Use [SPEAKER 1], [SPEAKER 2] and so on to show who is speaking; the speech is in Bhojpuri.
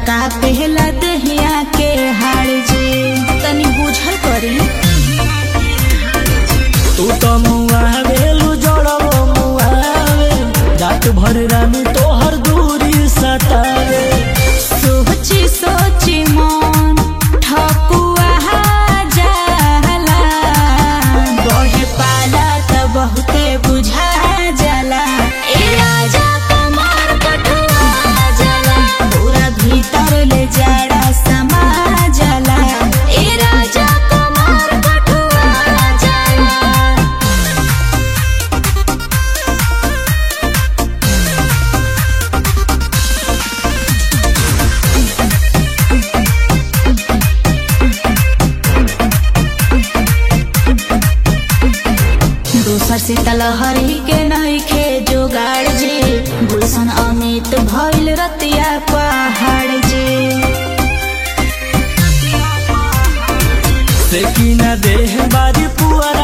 [SPEAKER 1] का पहला दहिया के हार जे तनी बुझल करी
[SPEAKER 2] तू तो मुआवेलू जड़बो मुआवे रात भर रानी तोहर दूरी सतावे
[SPEAKER 1] सोची सोची मन ठकुआ जाला बहे पाला त बहुते बुझा जाला ए राजा कमर कठुआ जाला पूरा भीतर ले जाड़ा समा जाला ए राजा कमर कठुआ जाला दोसर से तलहरी के नइखे जोगाड़ जे गुलशन अमित भइल रतिया पहाड़ जे
[SPEAKER 2] से की न देह बारी पुअरा